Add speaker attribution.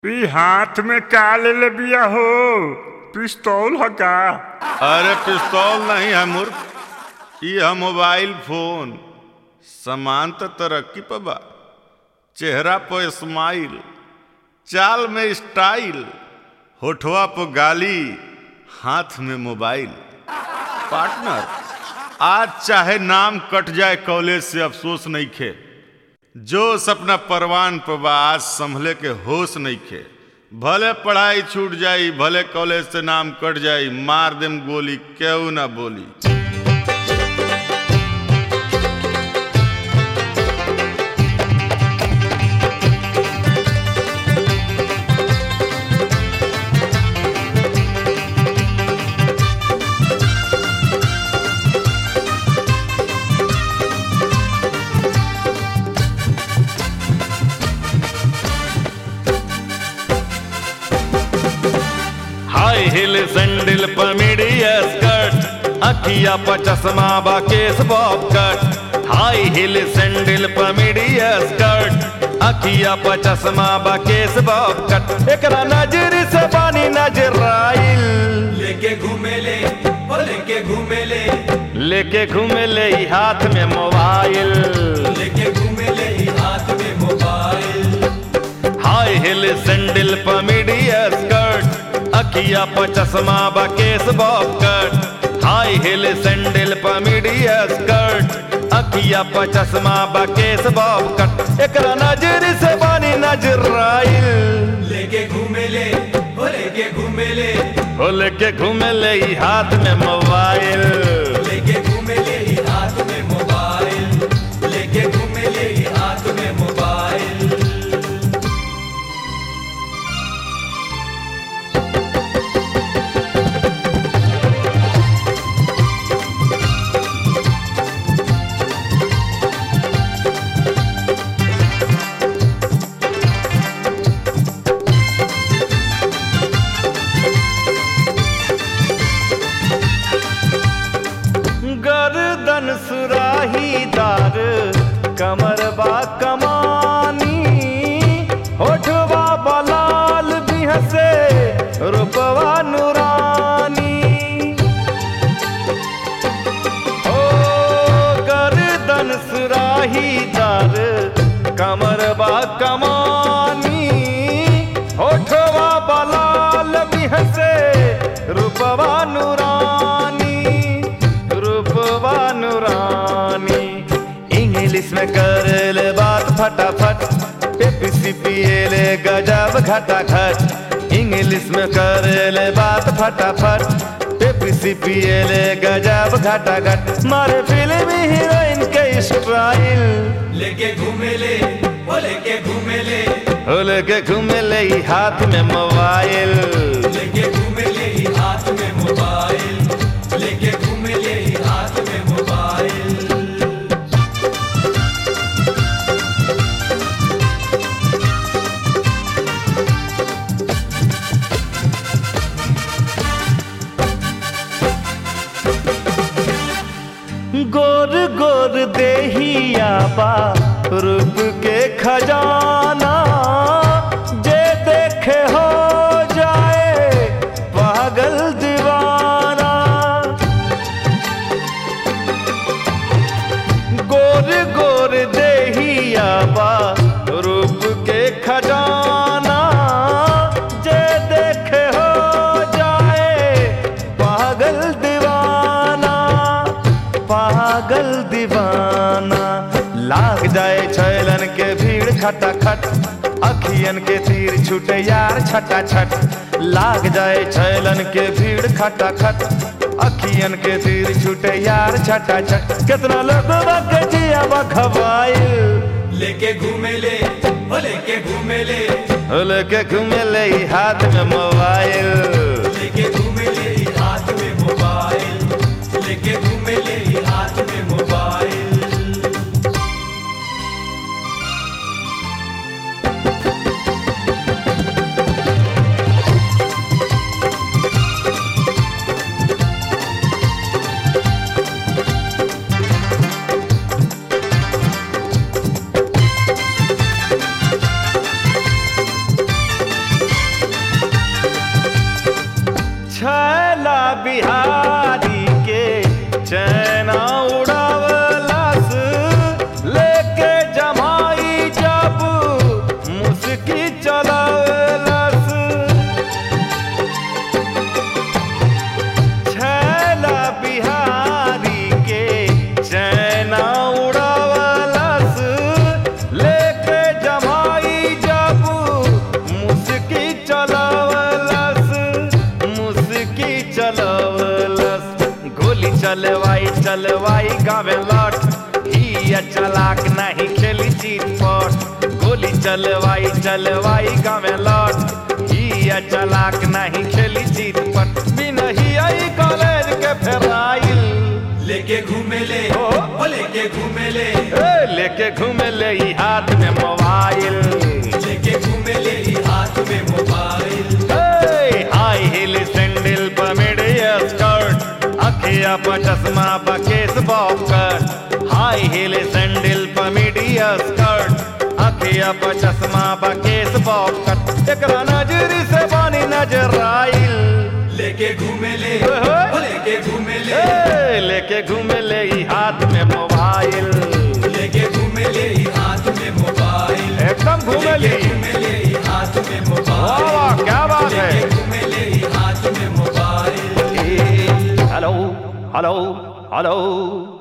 Speaker 1: ई हाथ में का लेले बिया हो पिस्तौल ह का
Speaker 2: अरे पिस्तौल नहीं है मूर्ख ई है मोबाइल फोन सामान तो तरक्की पर बा चेहरा पर स्माइल चाल में स्टाइल होठवा पर गाली हाथ में मोबाइल पार्टनर आज चाहे नाम कट जाए कॉलेज से अफसोस नहीं खे जो सपना परवान पर बा आज संभले के होश नहीं खे भले पढ़ाई छूट जाई भले कॉलेज से नाम कट जाई मार देम गोली केहू ना बोली
Speaker 3: हाय हिल सैंडल पर मीडिया स्कर्ट अखिया पर चश्मा बा केस bob cut high heel sandal पर मीडिया स्कर्ट अखिया पर चश्मा बा केस बॉब कट एकरा नजर से बानी नजराइल
Speaker 4: लेके घूमेले ओ लेके घूमेले
Speaker 3: लेके घूमे ले ई हाथ में मोबाइल
Speaker 4: लेके घूमेले ई हाथ में मोबाइल
Speaker 3: हाय हिल सैंडल पर मीडिया स्कर्ट अखिया पर चश्मा बा केस bob cut high heel sandal पर मीडिया स्कर्ट अखिया पर चश्मा बा केस बॉब कट एकरा नजर से बानी नजराइल
Speaker 4: लेके घूमेले ओ लेके घूमेले
Speaker 3: हो लेके घूमे ले ई हाथ में मोबाइल
Speaker 4: लेके घूमेले ई हाथ में मोबाइल लेके घूमेले ई हाथ में मोबाइल
Speaker 3: गर्दन सुराहीदार कमर बा कमानी होठवा बलाल बिहसे रूपवा नुरानी ओ गर्दन सुराहीदार कमर बा कमानी होठवा बलाल बिहसे रूपवा नुरानी रूपवा नुरानी इंग्लिश में कर ले बात फटाफट पेप्सी पिए ले गजब घटाखट इंग्लिश में कर ले बात फटाफट पेप्सी पिए ले गजब घटाखट मारे फिल्म हीरोइन के स्टाइल
Speaker 4: लेके घूमेले ओ लेके घूमेले
Speaker 3: हो लेके घूमे ले ई हाथ में मोबाइल
Speaker 4: लेके घूमेले ई हाथ में मोबाइल लेके घूमेले ई हाथ में मोबाइल
Speaker 3: गोर गोर देहिया बा रूप के खजाना जे देखे हो जाए पागल दीवाना गोर गोर देहिया बा रूप के खजाना जे देखे हो जाए पागल दीवाना पागल दीवाना लाग जाए छैलन के भीड़ खटाखट अखियन के तीर छूटे यार छटा छट लाग जाए छैलन के भीड़ खटाखट अखियन के तीर छूटे यार छटा छट कितना लोगों के जिया बखवाइल
Speaker 4: लेके घूमेले ओ लेके घूमेले
Speaker 3: लेके घूमे ले ई हाथ में मोबाइल
Speaker 4: लेके घूमेले ई हाथ में मोबाइल लेके घूमेले ई हाथ में मोबाइल
Speaker 3: चलवाई चलवाई गावे लौट ही चलाक नहीं खेली चीट पट गोली चलवाई चलवाई गावे लौट ही चलाक नहीं खेली चीट पट बिना ही आई कॉलेज के फेराइल
Speaker 4: लेके घूमे ले
Speaker 3: ओ।
Speaker 4: ओ लेके घूमे ले
Speaker 3: ए, लेके घूमे ले ई हाथ में मोबाइल
Speaker 4: लेके घूमे ले ही हाथ में मोबाइल
Speaker 3: ए, हाई हिल सैंडल पर मिडिया स्कर्ट अखिया पर चश्मा पर केस bob cut high heel sandal पर मिडिया स्कर्ट अखिया पर चश्मा पर केस बॉब कट एकरा नजरी से बानी नजर आइल
Speaker 4: लेके घूमे ले
Speaker 3: ओए।
Speaker 4: ओ लेके घूमे ले
Speaker 3: ए, लेके घूमे ले ई हाथ में मोबाइल
Speaker 4: लेके घूमे ले ही हाथ में मोबाइल
Speaker 3: एकदम घूमे
Speaker 4: लेके
Speaker 3: ली
Speaker 4: घूमे ले ही हाथ में
Speaker 3: वाह
Speaker 4: मोबाइल
Speaker 3: वाह क्या बात है
Speaker 4: लेके घूमे ले ही हाथ में मोबाइल
Speaker 3: हेलो हेलो हेलो